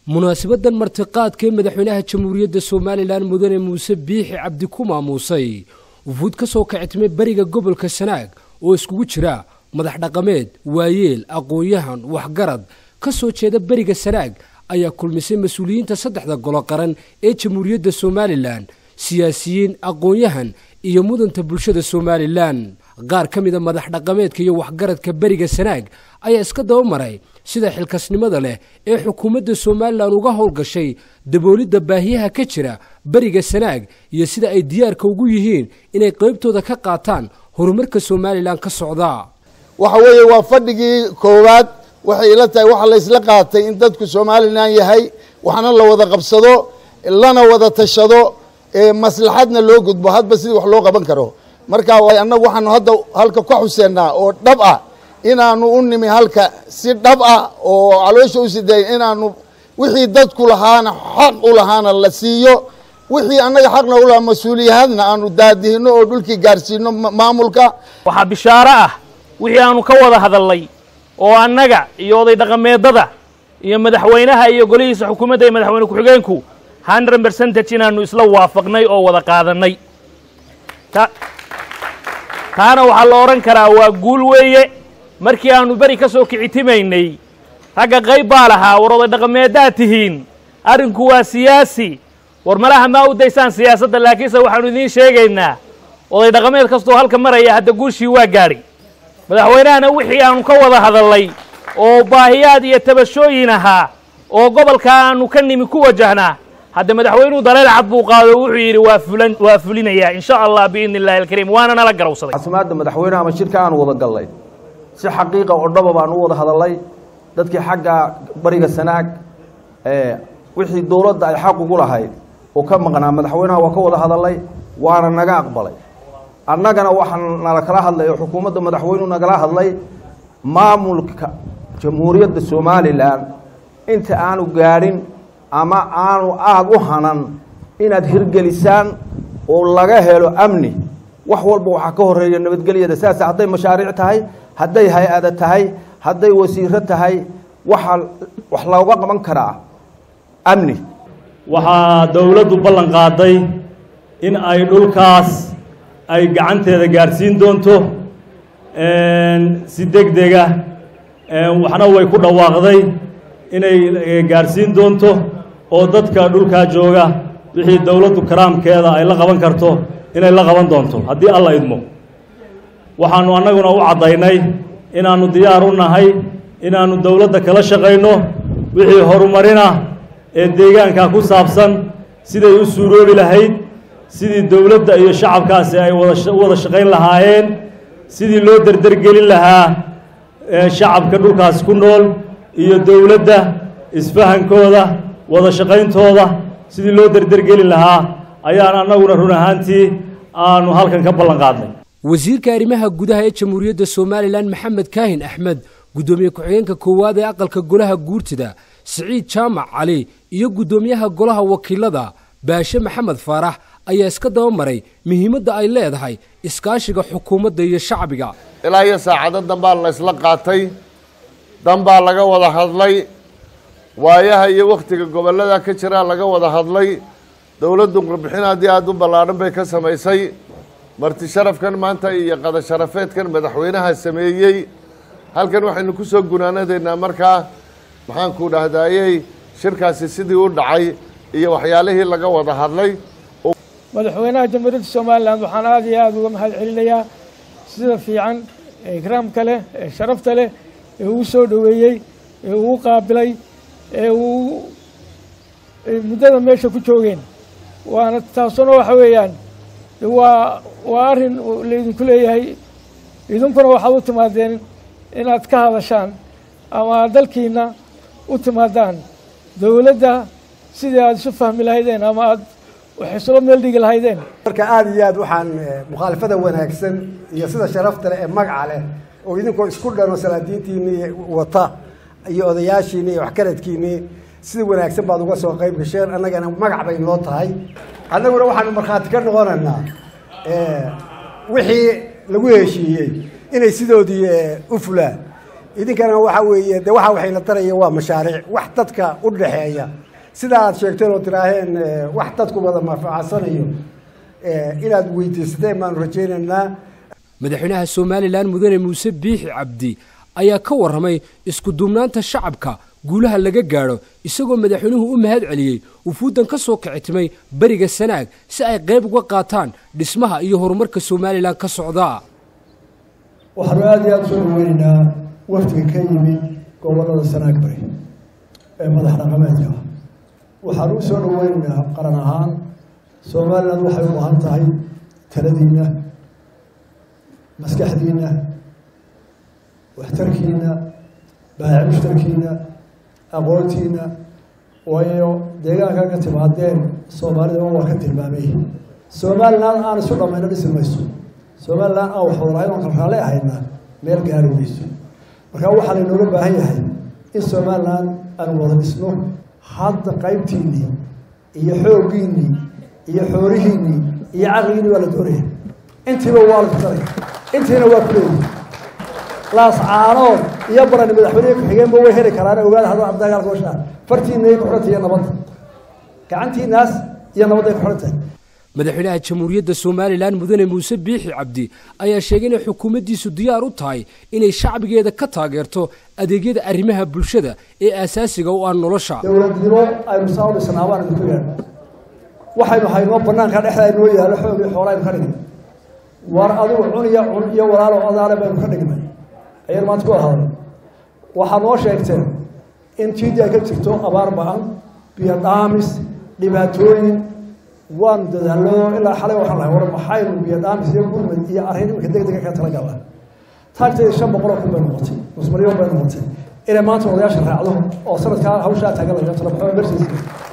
munaasibadan martiqaadka ee madaxweynaha jamhuuriyadda somalilan mudane muuse biixi cabdi ku maamuusay wufuud ka soo kacitmay beriga gobolka sanaag oo iskugu jira madax dhaqameed waayeel aqoon-yahan waxgarad ka soo jeeda beriga sanaag ayaa kulmisay mas-uuliyiinta saddexda golo qaran ee jamhuuriyadda somalilan siyaasiyiin aqoon-yahan iyo mudanta bulshada somalilan qaar ka mida madax dhaqameedka iyo waxgaradka beriga sanaag ayaa iska daba maray sida xilkasnimada leh ee xukuumadda somalilan uga howlgashay daboolidda baahiyaha ka jira beriga sanaag iyo sida ay diyaarka ugu yihiin inay qaybtooda ka qaataan horumarka somalilan ka socda waxa weeye waa fadhigii koowaad waxay ila tahay waxa la ysla qaatay in dadku somalilan yahay waxna la wada qabsado lana wada tashado maslaxadna loo gudbo hadba sidii wax loo qaban karo marka annagu waxaanu hadda halka ka xuseennaa oo dhab ah inaanu u nimi halka si dhab ah oo caloosha u siday inaanu wixii dadku lahaana xaq u lahaana la siiyo wixii annaga xaqna u lahaa mas-uuliyahadna aanu daadihino oo dhulkii gaarsiino maamulka waxaa bishaaro ah wixii aanu ka wada hadalnay oo annaga iyo oday dhaqameedada iyo madaxweynaha iyo golihiisa xukuumadda iyo madaxweyne ku-xigeenku hundred percentage inaanu isla waafaqnay oo wada qaadanay taana waxaa la odhan karaa waa guul weeye markii aanu beri ka soo kicitimaynay ragga qayb baa lahaa war oday dhaqameeddaad tihiin arrinku waa siyaasi war malaha maa u daysaan siyaasadda laakiinse waxaanu idiin sheegaynaa oday dhaqameed kastoo halka maraya hadda guushii waa gaadhay madaxweynahana wixii aanu ka wada hadalnay oo baahiyaad iyo tabashooyin ahaa oo gobolka aanu ka nimi ku wajahnaa hadda madaxweynuhu daleel cad buu qaado wuxuu yidhi waa fulan waa fulinayaa in sha allah biidni illahi alkariim waana nala garawsaday casimaadda madaxweynaha ama shirka aanu wada gallay si xaqiiqa oo dhaba baan u wada hadalnay dadkii xagga bariga sanaag wixii dowladda ay xaq ugu lahayd oo ka maqnaa madaxweynaha waa ka wada hadalnay waana naga aqbalay annagana waxaa nala kala hadlay oo xukuumadda madaxweynuhu nagala hadlay maamulka jamhuuriyadda somalilan inta aanu gaadhin ama aanu aada u hanan inaad hirgelisaan oo laga helo amni wax walba waxaa ka horeeya nabadgelyada saas hadday mashaariic tahay hadday hay-ada tahay hadday wasiiro tahay waxaa wax looga qaban karaa amni waxaa dowladdu ballan qaaday in ay dhulkaas ay gacanteeda gaadhsiin doonto si deg dega waxna way ku dhawaaqday inay gaadhsiin doonto oo dadka dhulkaa jooga wixii dowladdu karaamkeeda ay la qaban karto inay la qaban doonto haddii alla idmo waxaannu annaguna u caddaynay inaannu diyaar u nahay inaannu dowladda kala shaqayno wixii horumarina ee deegaanka ku saabsan siday u suuroobi lahayd sidii dowladda iyo shacabkaasi ay wada u wada shaqayn lahaayeen sidii loo derdergelin lahaa shacabka dhulkaas ku nool iyo dowladda isfahankooda wada shaqayntooda sidii loo derdergeli lahaa ayaan annaguna run ahaantii aanu halkan ka ballan qaadnay wasiirka arrimaha gudaha ee jamhuuriyadda somalilan maxamed kaahin axmed guddoomiye ku-xigeenka koowaad ee aqalka golaha guurtida siciid jaamac cali iyo guddoomiyaha golaha wakiilada baashe maxamed faarax ayaa iska daba maray muhiimadda ay leedahay iskaashiga xukuumadda iyo shacbiga ilaa iyo saacado danbaa la ysla qaatay danbaa laga wada hadlay waayaha iyo wakhtiga gobollada ka jiraa laga wada hadlay dowladdu qarbixin haddii aada u ballaadhan bay ka samaysay marti sharafkan maanta iyo qada sharafeedkan madaxweynaha sameeyey halkan waxaynu ku soo gunaanadaynaa markaa maxaanku dhahdaayey shirkaasi sidii u dhacay iyo waxyaalihii laga wada hadlay madaxweynaha jamhuuriyadda somalilan waxaan aada iyo aada uga mahad celinayaa sida fiican ee ikraamka leh ee sharafta leh ee uu soo dhoweeyey ee uu qaabilay ee uu muddada meesha ku joogeen waana taasuna waxa weeyaan waa waa arrin laydinku leeyahay idinkuna waxaad u timaadeen inaad ka hadashaan ama dalkiina u timaadaan dowladda sidii aada isu fahmi lahaydeen ama aada wax isula meel dhigi lahaydeen marka aada iyo aad waxaan mukhaalafada wanaagsan iyo sida sharafta leh ee magaca leh oo idinkoo isku dhano salaadiintiinii wata iyo odayaashiinii iyo waxkaradkiinii sida wanaagsan baad uga soo qayb gasheen annagana magac bay noo tahay annaguna waxaanu markhaati ka noqonaynaa wixii lagu heshiiyey inay sidoodii u fulaan idinkana waxa weeye de waxa waxayna taraya waa mashaariic wax dadka u dhaxeeya sida aad sheegteen oo tiraaheen wax dadku wada manfacadsanayo inaad weydiisateen baanu rajaynaynaa madaxweynaha somalilan mudane muuse biixi cabdi ayaa ka warramay isku duubnaanta shacabka guulaha laga gaadho isagoo madaxweynuhu u mahad celiyey wufuuddan ka soo kicitimay beriga sanaag si ay qayb uga qaataan dhismaha iyo horumarka somalilan ka socdaa waxaanu aada iyo aada soo dhaweynaynaa wafdiga ka yimid gobollada sanaag bari ee madax dhaqameedka ah waxaanu u soo dhaweynaynaa qaran ahaan somalilan waxay u baahan tahay taladiinna maskaxdiinna waxtarkiinna baahic mushtarkiinna aqoontiinna waayo deegaanka ka timaadeen soomaalida waa ka tilmaamay somalilan aan isu dhammayno dhisi mayso somalilan aan wax walahayn oon kala raalli ahayna meel gaari mayso marka waxaa laynooga baahan yahay in somalilan aan wada dhisno hadda qaybtiinnii iyo xooggiinnii iyo xoolihiinnii iyo caqligiinni waa la doonaya intiiba waa la tutanaya intiina waa kuleeyihi laas caanood iyo barani madaxweynehi ku-xigeenba way heli karaan ogaada hadda dagaalka washaa fartiinay ku xidhantahay iyo nabadda gacantiinaas iyo nabadday ku xidhan tahay madaxweynaha jamhuuriyadda somalilan mudane muuse biixi cabdi ayaa sheegay inay xukuumaddiisu diyaar u tahay inay shacbigeeda ka taageerto adeegyada arrimaha bulshada ee aasaasiga u ah nolosha dowladnimo aynu saa u dhisnaa baan idinku yeedha waxaynu haynoo banaanka dhexda aynoo yaallo xoog iyo xoola aynu ka dhignay war adigu cun iyo cun iyo walaalo odaale baynu ka dhignay ayaynu maanta ku ahaaday waxaa noo sheegteen in tiidi ay ka jirto abaar ba-an biyo dhaamis dhibaatooyin waanu dadaallo ilaa xalay waxaan lahay war maxaynu biyo dhaamis iyo gurmad iyo arrin iminka deg dega ka talagala taagteeda shan boqoloo kun bay noqotay nus milyan bay noqotay inay maanta odayaasha raacdo oo sanadkaa hawshaa taagan laga talo maxamed mersis